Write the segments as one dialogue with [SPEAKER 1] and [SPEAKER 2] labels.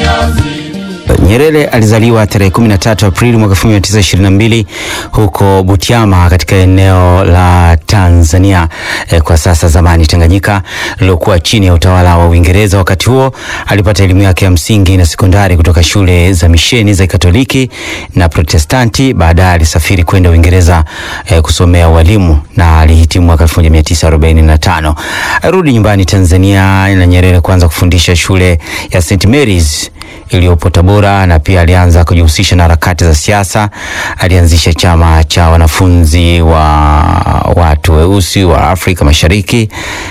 [SPEAKER 1] Nyerere alizaliwa tarehe 13 Aprili mwaka 1922 huko Butiama katika eneo la Tanzania eh, kwa sasa zamani Tanganyika, lilokuwa chini ya utawala wa Uingereza. Wakati huo alipata elimu yake ya msingi na sekondari kutoka shule za misheni za Katoliki na Protestanti. Baadaye alisafiri kwenda Uingereza eh, kusomea ualimu na alihitimu mwaka 1945. Arudi nyumbani Tanzania na Nyerere kuanza kufundisha shule ya St Mary's iliyopo Tabora na pia alianza kujihusisha na harakati za siasa. Alianzisha chama cha wanafunzi wa watu weusi wa Afrika Mashariki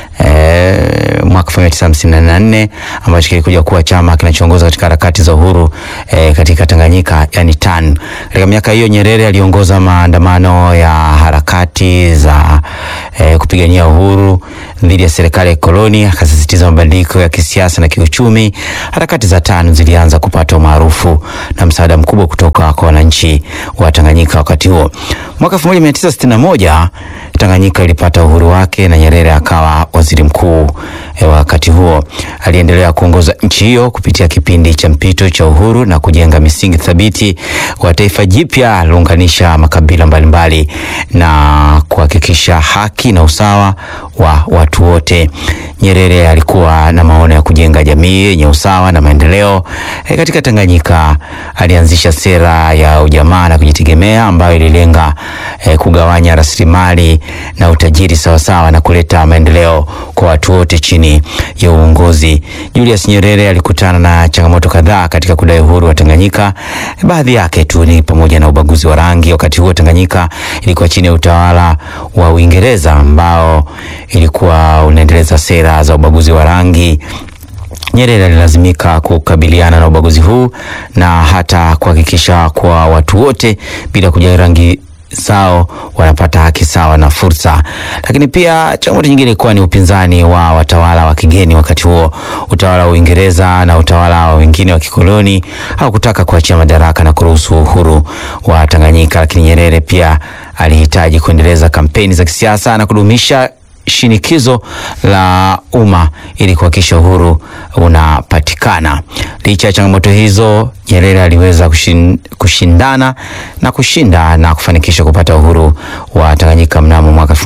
[SPEAKER 1] e, mwaka 1954 ambacho kilikuja kuwa chama kinachoongoza katika harakati za uhuru e, katika Tanganyika yani TAN. Katika miaka hiyo Nyerere aliongoza maandamano ya harakati za e, kupigania uhuru dhidi ya serikali ya koloni, akasisitiza mabadiliko ya kisiasa na kiuchumi. Harakati za TAN zilianza kupata umaarufu na msaada mkubwa kutoka kwa wananchi wa Tanganyika wakati huo. Mwaka 1961 Tanganyika ilipata uhuru wake na Nyerere akawa waziri mkuu e, wakati huo. Aliendelea kuongoza nchi hiyo kupitia kipindi cha mpito cha uhuru na kujenga misingi thabiti wa taifa jipya aliunganisha makabila mbalimbali na kuhakikisha haki na usawa wa watu wote. Nyerere alikuwa na maono ya kujenga jamii yenye usawa na maendeleo e, katika Tanganyika. Alianzisha sera ya ujamaa na kujitegemea ambayo ililenga e, kugawanya rasilimali na utajiri sawasawa na kuleta maendeleo kwa watu wote chini ya uongozi. Julius Nyerere alikutana na changamoto kadhaa katika kudai uhuru wa Tanganyika. Baadhi yake tu ni pamoja na ubaguzi wa rangi. Wakati huo Tanganyika ilikuwa chini ya utawala wa Uingereza ambao ilikuwa unaendeleza sera za ubaguzi wa rangi. Nyerere alilazimika kukabiliana na ubaguzi huu na hata kuhakikisha kwa watu wote bila kujali rangi zao wanapata haki sawa na fursa. Lakini pia changamoto nyingine ilikuwa ni upinzani wa watawala wa kigeni. Wakati huo utawala wa Uingereza na utawala wa wengine wa kikoloni hawakutaka kuachia madaraka na kuruhusu uhuru wa Tanganyika, lakini Nyerere pia alihitaji kuendeleza kampeni za kisiasa na kudumisha shinikizo la umma ili kuhakikisha uhuru unapatikana. Licha ya changamoto hizo, Nyerere aliweza kushin, kushindana na kushinda na kufanikisha kupata uhuru wa Tanganyika mnamo mwaka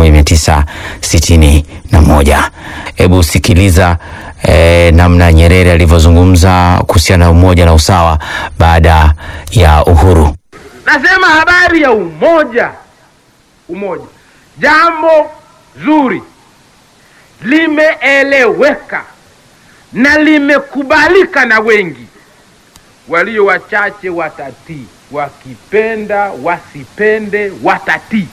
[SPEAKER 1] 1961. Hebu sikiliza eh, namna Nyerere alivyozungumza kuhusiana na umoja na usawa baada ya uhuru.
[SPEAKER 2] Nasema habari ya umoja, umoja, jambo zuri limeeleweka na limekubalika na wengi. Walio wachache watatii, wakipenda wasipende, watatii.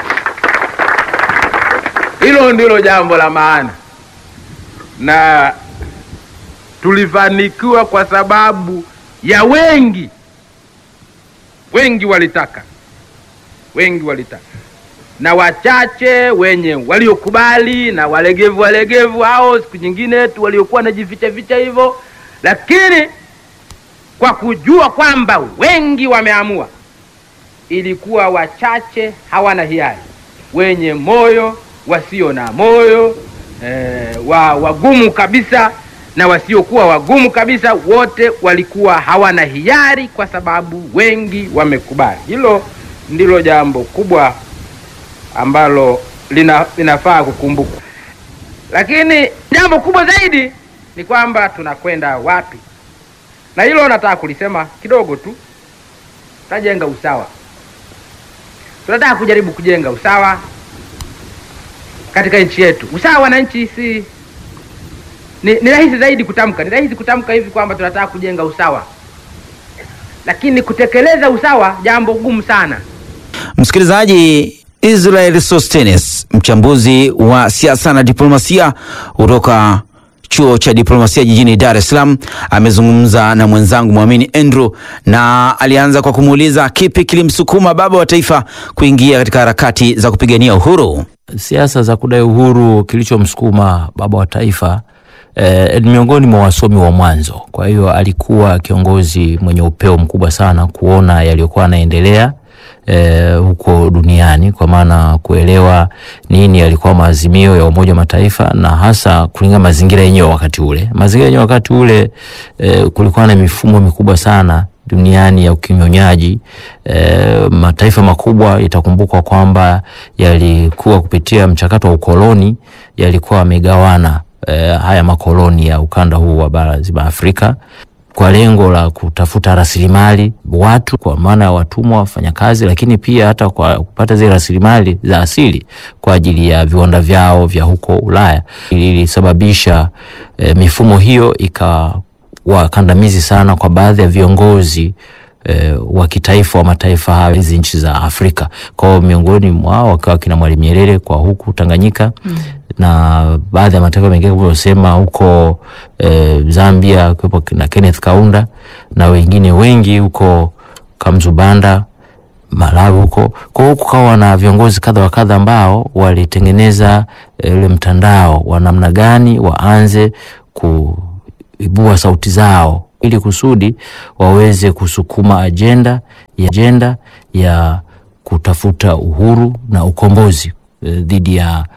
[SPEAKER 2] Hilo ndilo jambo la maana, na tulifanikiwa kwa sababu ya wengi. Wengi walitaka, wengi walitaka na wachache wenye waliokubali na walegevu walegevu hao siku nyingine tu waliokuwa najificha ficha hivyo, lakini kwa kujua kwamba wengi wameamua, ilikuwa wachache hawana hiari, wenye moyo, wasio na moyo, eh, wa wagumu kabisa na wasiokuwa wagumu kabisa, wote walikuwa hawana hiari, kwa sababu wengi wamekubali. Hilo ndilo jambo kubwa ambalo lina, linafaa kukumbukwa. Lakini jambo kubwa zaidi ni kwamba tunakwenda wapi, na hilo nataka kulisema kidogo tu. Tunajenga usawa, tunataka kujaribu kujenga usawa katika nchi yetu. Usawa na nchi si ni, ni rahisi zaidi kutamka, ni rahisi kutamka hivi kwamba tunataka kujenga usawa, lakini kutekeleza usawa jambo gumu sana.
[SPEAKER 1] Msikilizaji, Israel Sostenes, mchambuzi wa siasa na diplomasia kutoka chuo cha diplomasia jijini Dar es Salaam, amezungumza na mwenzangu Mwamini Andrew na alianza kwa kumuuliza kipi kilimsukuma baba wa taifa kuingia katika harakati za kupigania uhuru.
[SPEAKER 3] Siasa za kudai uhuru, kilichomsukuma baba wa taifa eh, miongoni mwa wasomi wa mwanzo. Kwa hiyo alikuwa kiongozi mwenye upeo mkubwa sana kuona yaliyokuwa yanaendelea e, huko duniani kwa maana kuelewa nini yalikuwa maazimio ya Umoja wa Mataifa na hasa kulingana mazingira yenyewe wakati ule. Mazingira yenyewe wakati ule e, kulikuwa na mifumo mikubwa sana duniani ya ukinyonyaji. E, mataifa makubwa itakumbukwa kwamba yalikuwa kupitia mchakato wa ukoloni yalikuwa yamegawana e, haya makoloni ya ukanda huu wa bara zima Afrika kwa lengo la kutafuta rasilimali watu, kwa maana ya watumwa, wafanyakazi, lakini pia hata kwa kupata zile rasilimali za asili kwa ajili ya viwanda vyao vya huko Ulaya. Ilisababisha e, mifumo hiyo ikawakandamizi sana kwa baadhi ya viongozi e, wa kitaifa wa mataifa hayo hizi nchi za Afrika. Kwa hiyo miongoni mwao wakawa kina Mwalimu Nyerere kwa huku Tanganyika mm. na baadhi ya mataifa mengine kama ulivyosema huko e, Zambia kuwepo na Kenneth Kaunda na wengine wengi huko Kamzubanda Malawi huko. Kwa hiyo kukawa na viongozi kadha wa kadha ambao walitengeneza ule e, mtandao wa namna gani waanze kuibua sauti zao ili kusudi waweze kusukuma ajenda ya ajenda ya kutafuta uhuru na ukombozi e, dhidi ya